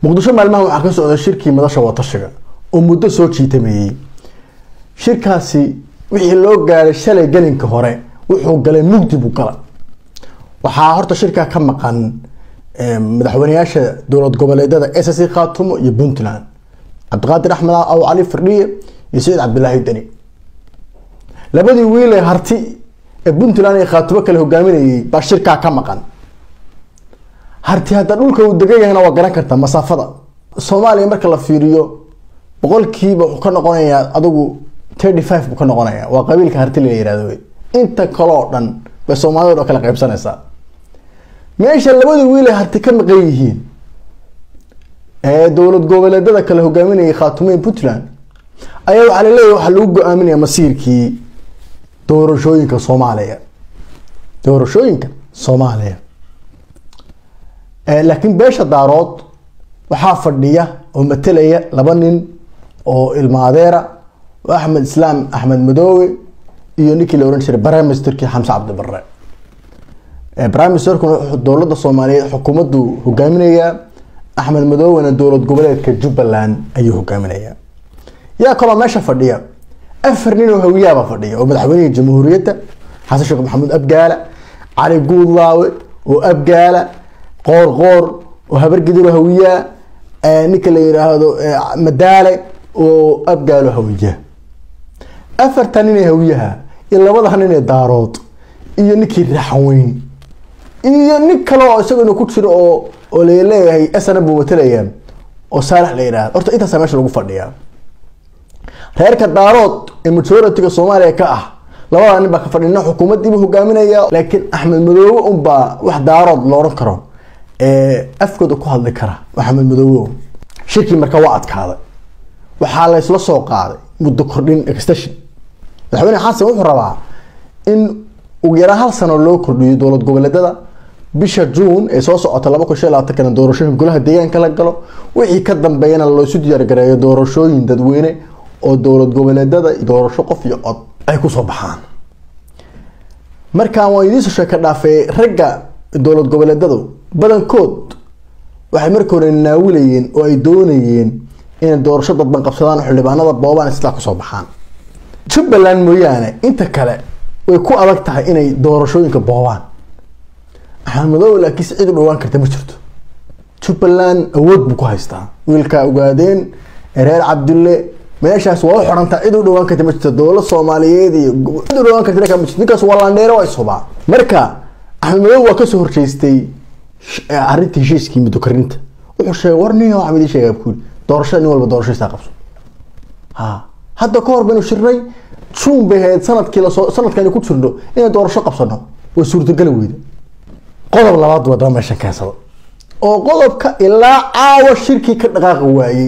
muqdisho maalmaha waxaa ka socda shirkii madasha watashiga oo muddo soo jiitameeyey shirkaasi wixii loo gaaray shalay gelinka hore wuxuu galay mugdi buu gala waxaa horta shirkaa ka maqan madaxweyneyaasha dowlad goboleedyada s c khaatumo iyo puntland cabdiqaadir axmed aw cali firdhiye iyo saciid cabdilaahi deni labadii wiil ee harti ee puntland iyo khaatumo kale hogaaminayay baa shirkaa ka maqan harti hadda dhulka uu degan yahayna waa garan kartaa masaafada soomaaliya marka la fiiriyo boqolkiiba wuxuu ka noqonayaa adigu thirty five buu ka noqonayaa waa qabiilka harti la yihahdo wey inta kaloo dhan bay soomaalida oo kala qaybsanaysaa meesha labadii wiil ay harti ka maqan yihiin ee dowlad goboleedyada kale hogaaminayay khaatumeyn puntland ayaa waxaa laleeyahy waxaa lagu go-aaminaya masiirkii doorashooyinka soomaaliya doorashooyinka soomaaliya laakiin beesha daarood waxaa fadhiya oo matelaya laba nin oo ilma adeera oo axmed islaam axmed madoowe iyo ninkii la ohan jiray brimesterkii xamse cabdibare brimesterkuna wuxuu dowladda soomaaliyeed xukuumaddu hogaaminayaa axmed madoowena dowlad goboleedka jubbaland ayuu hogaaminayaa yaa kaloo meesha fadhiya afar nin oo hawiyaaba fadhiya oo madaxweynihii jamhuuriyadda xasan sheekh maxamuud abgaala cali guudlaawe oo abgaala qoor qoor oo habargidiro hawiyaa ninka la yiraahdo madaale oo abgaalo hawiya afarta nin ee hawiyaha iyo labada nin ee daarood iyo ninkii raaxweyn iyo nin kale oo isaguna ku jiro oo oo laleeyahay sna buu matalaya oo saalax la yihahdo horta intaasa meesha lagu fadhiyaa reerka daarood ee majoritiga soomaaliya ka ah labada nin baa ka fadhi nin xukuumaddiibuu hogaaminaya laakiin axmed madoobe unbaa wax daarood la odhan karo afkooda ku hadli kara axmed madoobe shirkii marka waa adkaaday waxaa la isla soo qaaday muddo kordhin extension madaxweyne xasan wuxuu rabaa in ugu yaraan hal sano loo kordhiyo dowlad goboleedyada bisha juun ee soo socota laba kun shan labaatankana doorashooyin golaha deegaanka la galo wixii ka dambeeyana loosu diyaargareeyo doorashooyin dadweyne oo dowlad goboleedyada doorasho qof iyo cod ay kusoo baxaan markaan waan idiinsoo sheeka dhaafay ragga dowlad goboleedyadu badankood waxay marka hore naawilayeen oo ay doonayeen inay doorasho dadban qabsadaan xildhibaanada boobaan islaa kusoo baxaan jubbaland mooyaane inta kale way ku adag tahay inay doorashooyinka boobaan axmed madoobe laakiin si cid u dhawaan karta ma jirto jubbaland awood buu ku haystaa wiilkaa ogaadeen reer cabdille meeshaas waa u xirantaa cid u dhawaan karta ma jirto dowlad soomaaliyeed iyo cid u dhawaan karta ma jirto ninkaas waa landheere waa ishubaa marka axmed madoobe waa kasoo horjeestay arrinta heshiiskii muddo karinta wuxuu sheegay war nin waxaa idin sheegaa kuuli doorashada nin walba doorashadiisa qabso ha hadda ka hor baynu shirnay juun bay ahayd sanadkii lasoo sanadkani ku jirno inay doorasho qabsano way suurtageli weyda qodob labaad wadaba meeshan keensada oo qodobka ilaa caawa shirkii ka dhaqaaqi waayey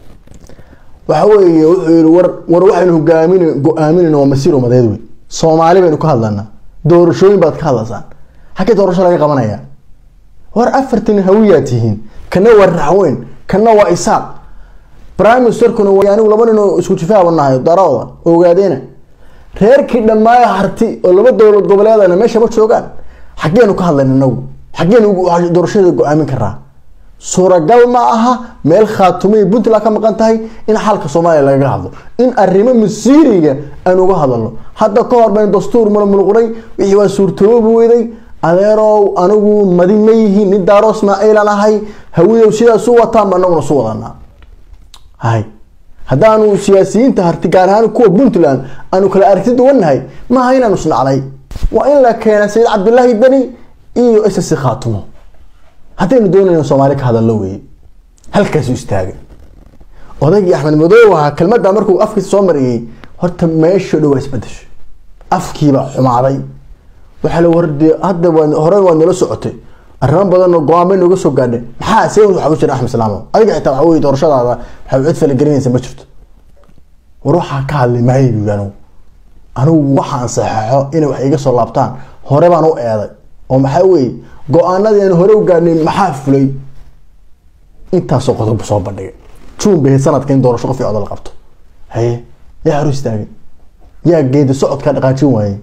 waxa weeye wuxuu yihi war war waxaynu hogaamin go-aaminayna waa masiir umadeed wey soomaali baynu ka hadlanaa doorashooyin baad ka hadlaysaan xaggee doorasho laga qabanaya war afartan hawiyaa tihiin kana waa raxweyn kana waa isaaq prime ministerkuna anigu laba nin oo isku jifaaba nahay darooda ogaadeena reerkii dhammaaya harti oo laba dowlad goboleedana meesha ma joogaan xaggeenu ka hadlayna inagu xaggeenu doorashada go-aamin karaa suuragal ma aha meel khaatumay puntland ka maqan tahay in xalka soomaaliya lagaga hadlo in arrimo masiiriga aan uga hadalno hadda ka hor baynu dastuur mulmulquray wixii waa suurtoobi weyday adeerow anigu madi ma yihiin nin daaro ismaaciilan ahay hawidow sidaas u wataan ba anaguna su wadanaa hay haddaanu siyaasiyiinta harti gaar ahaan kuwa puntland aanu kala aragti duwannahay maaha inaanu isnaclay waa in la keena sayid cabdilaahi deni iyo ss khaatumo haddaynu doonayno soomaali ka hadallo weeye halkaasu istaagay odaygii axmed madoobe ahaa kelmadda markuu afkiisa soo mariyey horta meesha dhow waa isbedesho afkiibaa xumaaday waxaa la wardi hadda hore waa nala socotay arrimo badan oo go-aan bay nooga soo gaadhay maxaa see waxa u jira axmed salaamo adiga xitaa waxa weye doorashadaada waxay cid falagelinaysa ma jirto war waxaa ka hadlay maayo buyi anigu anigu waxaan saxeexo inay wax iga soo laabtaan hore baan u eeday oo maxaa weye go-aanadii aan hore u gaadhnay maxaa fulay intaasoo qodob soo bandhigay juun bay sanadka in doorasho qof iyo codol qabto haye yaa hor istaagay yaa geedi socodkaa dhaqaajin waayey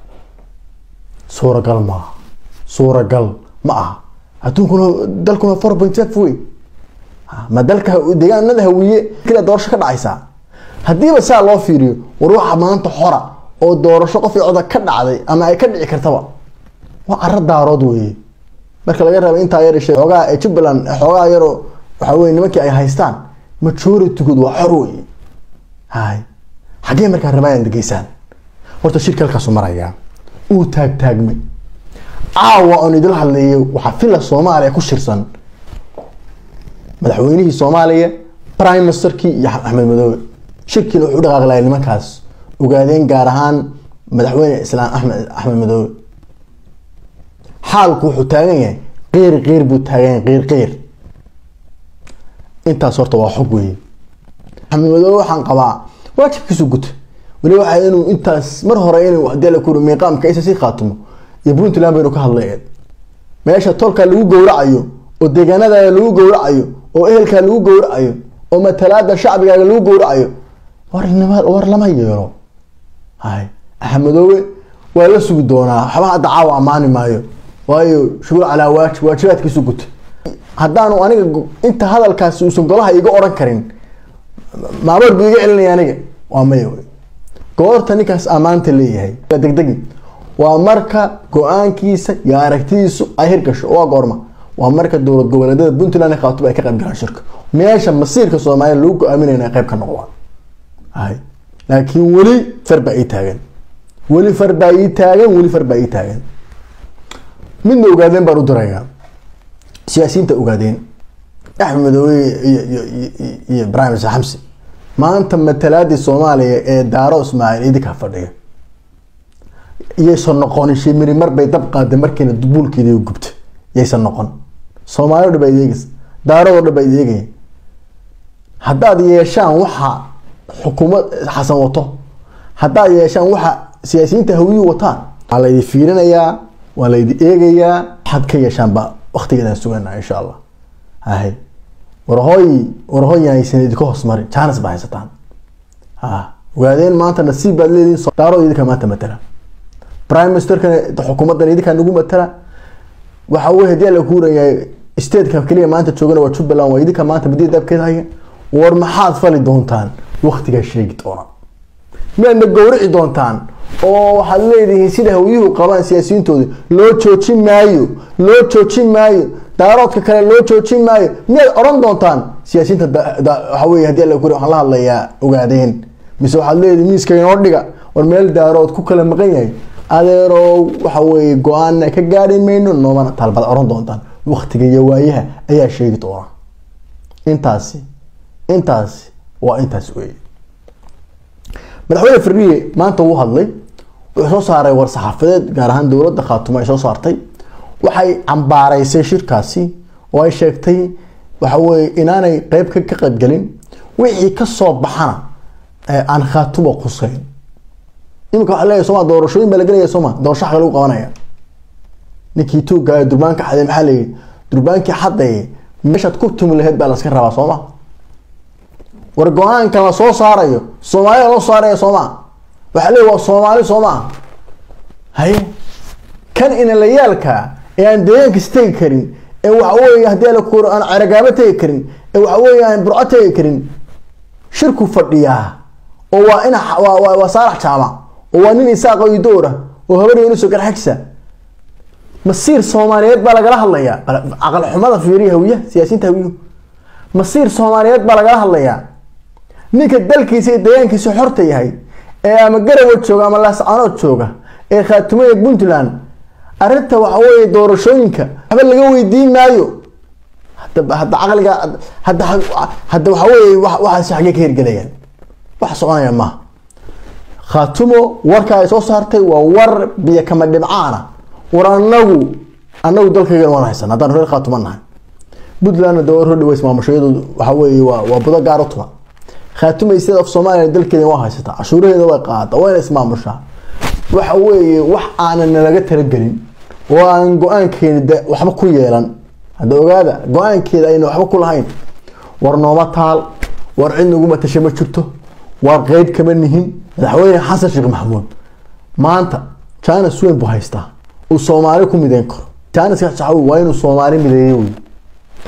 suuragal maaha suuragal ma aha adduunkuna dalkuna four point five wey ma dalka deegaanada hawiye kila doorasho ka dhacaysaa haddiiba saa loo fiiriyo war waxa maanta xora oo doorasho qof coda ka dhacday ama ay ka dhici kartaba waa caro daarood weeye marka laga reebo intaa yar xoogaa ee jubbaland xoogaa yaroo waxa weye nimankii ay haystaan majoritigood waa xor weeye hay xaggee markaa rabaan degeysaan horta shirka halkaasu marayaa uu taagtaagmay caawa oon idil hadleeyo waxaa fila soomaaliya ku shirsan madaxweynihii soomaaliya prime ministerkii iyo axmed madoobe shirkiina wuxuu dhaqaaqi lahay nimankaas ogaadeen gaar ahaan madaxweyne islaam axmed axmed madoobe xaalku wuxuu taagan yahay qeyr qeyr buu taagan yahay qeyr qeyr intaas horta waa xog weeye axmed madoobe waxaan qabaa waajibkiisu guta weli waxa inuu intaas mar hore inuu hadii la kuri miiqaamka isa sii khaatimo iyo puntland baynu ka hadlayeen meesha tolka lagu gowracayo oo deegaanada lagu gowracayo oo ehelkaa lagu gowracayo oo matalaada shacbigaaga lagu gowracayo warnima war lama yeelo hay axmedoobe waa la sugi doonaa waxba hadda caawa ammaani maayo waayo shuguul calaa waajib waajibaadkiisu guta haddaanu aniga inta hadalkaasi uusan golaha iga oran karin maamoor buu iga celinaya aniga waa maya wey goorta ninkaas ammaanta leeyahay degdegi waa marka go-aankiisa iyo aragtidiisu ay hirgasho waa goorma waa marka dowlad goboleedyada puntland i khaatuba ay ka qayb galaan shirka meesha masiirka soomaaliya lagu go-aaminayna ay qayb ka noqdaan hay laakiin weli far baa ii taagan weli far baa ii taagan weli far baa ii taagan midna ogaadeen baan u dirayaa siyaasiyiinta ogaadeen axmed madoobe iyo iyo iyo ibrahim isa xamsi maanta matalaadii soomaaliya ee daaro ismaaciil idinkaa fadhiya iyaysan noqonin shimiri mar bay dab qaaday markiina buulkeeda gubta yaysan noqon soomaaliya o dhan baa ideegaysa daarado dhan baa ideegaya haddaad yeeshaan waxa xukuumad xasan wato haddaad yeeshaan waxa siyaasiyiinta hawiyuu wataan waa laydi fiirinayaa waa laydi eegayaa waxaad ka yeeshaanba waktigeedaan suganaa insha allah hay warhooy warhooy aysan idinka hoos marin jaanis baa haysataan ha ogaadeen maanta nasiib baad leedihin daaro idinka maanta matala prime ministerkan xukuumaddan idinkaa nagu matala waxa wey hadii la kuurayaa stateka keliya maanta joogana waa jubbaland waa idinka maanta badida dabkeed haya war maxaad fali doontaan waktigaa sheegi doona miyaadna gowrici doontaan oo waxaad leedihiin sida hawyuhu qabaan siyaasiyiintooda loo joojin maayo loo joojin maayo daaroodka kale loo joojin maayo miyaad oran doontaan siyaasiyiinta waxa wey hadii la kuri waxaan la hadlayaa ogaadeen mise waxaad leedihin miiska inoo dhiga war meel daarood ku kala maqan yahay adeeroo waxa weye go-aanna ka gaari mayno noomana taalbaad oran doontaan waktiga iyo waayaha ayaa sheegi doona intaasi intaasi waa intaas wey madaxweyne fariye maanta wuu hadlay wuxuu soo saaray war saxaafadeed gaar ahaan dowladda khaatumo ay soo saartay waxay cambaaraysay shirkaasi oo ay sheegtay waxa weye inaanay qeyb ka qaybgelin wixii kasoo baxana aan khaatumo quseyn imika waa leeyahy soma doorashooyin baa la gelaya sooma doorasho xaga lagu qabanaya ninkii tuuga durbaanka xaday maxaa layihi durbaankii xaday meeshaad ku tumi laheyd baa laska rabaa sooma war go-aanka la soo saarayo soomaalida loo saaraya sooma waxaa leey waa soomaali sooma haye kan inalayaalka ee aan deegaankiis tegi karin ee waxa wey hadii la kuuro aan ceragaabo tegi karin ee waxa wey aan burco tegi karin shirku fadhiyaa oo waa ina waa saalax jaamac oo waa nin isaaq oo idoora oo habar yuniso garxagsa masiir soomaaliyeed baa lagala hadlayaa caqal xumada fiiriya hawiyaha siyaasiyiinta hawiyuhu masiir soomaaliyeed baa lagala hadlayaa ninka dalkiisa iyo deegaankiisa xorta yahay ee ama garawad jooga ama laascanood jooga ee khaatumada puntland arrinta waxa weye doorashooyinka waxba laga weydiin maayo hada hadda caqliga hadda hadda waxa weye waxaasi xaggee ka hirgelayaan wax soconaya maaha khaatumo warka ay soo saartay waa war biyo kama dhibcaana war anagu anagu dalkaygan waan haysan haddaan reer khaatuma nahay puntlandna de war hodhaweys maamushayadoodu waxa weeye waa waa budo gaar u tuma khaatumay state of somalia dalkeeda waa haysataa cashuuraheeda way qaada wayna ismaamushaa waxa weeye wax aanan nalaga talagelin oo aan go-aankeeda de waxba ku yeelan hadda ogaada go-aankeeda ayna waxba ku lahayn war nooma taal war cid nagu matasha ma jirto war qeyb kama nihin madaxweyne xasan sheekh maxamuud maanta janis weyn buu haystaa uu soomaali ku mideyn karo janiska saxawi waa inuu soomaali mideeyo wey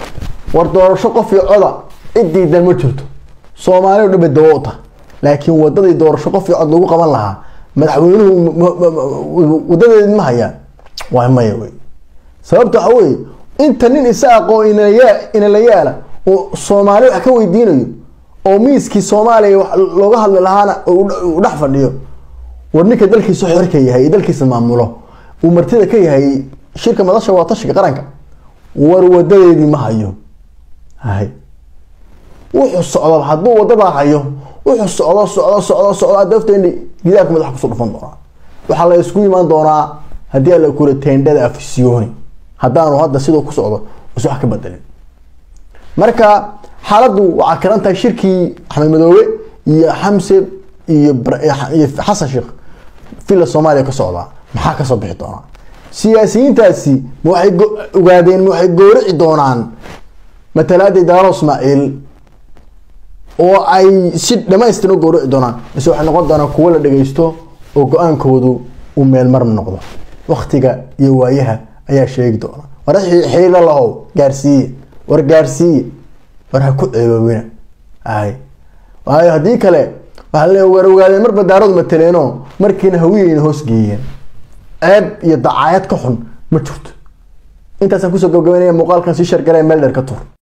war doorasho qof iyo coda cid diidan ma jirto soomaali o dhan bay dawo u tahay laakiin wadadii doorasho qof iyo cod lagu qaban lahaa madaxweynuhu wadadeedi ma hayaan waa maya wey sababta waxa weye inta nin isaaqoo inala yaala oo soomaali wax ka weydiinayo oo miiskii soomaaliya wax looga hadli lahaana u dhex fadhiyo war ninka dalkiisa xorka yahay ee dalkiisa maamulo uu martida ka yahay shirka madasha waa tashiga qaranka war wadadeedii ma hayo hay wuxuu socdo hadduu wadadaa hayo wuxuu socdo socdo socdo socdo dafteeni gidaarka madaxa kusoo dhufan doonaa waxaa la isku imaan doonaa haddii ala kula teendhada afisyooni haddaanu hadda siduu ku socdo is wax ka bedelin marka xaaladdu waxaa karan tahay shirkii axmed madoobe iyo xamse iyo iyo xasan sheekh villa soomaaliya ka socdaa maxaa kasoo bixi doonaa siyaasiyiintaasi ma waxay ogaadeen ma waxay goorici doonaan matalaadii daaro ismaaciil oo ay si dhamaystiran u gowrici doonaan mise waxay noqon doonaan kuwo la dhageysto oo go-aankoodu uu meelmar noqdo waktiga iyo waayaha ayaa sheegi doona war xiilo lahow gaarsiiye war gaarsiiye war ha ku ceeboobina ay waayo haddii kale waxaa le war ogaadeen marba daaradu mataleeno markiina hawiyeyna hoos geeyeen ceeb iyo dacaayad ka xun ma jirto intaasaan kusoo gabgabaynaya muuqaalkan sii shargalaya meel dheer ka tur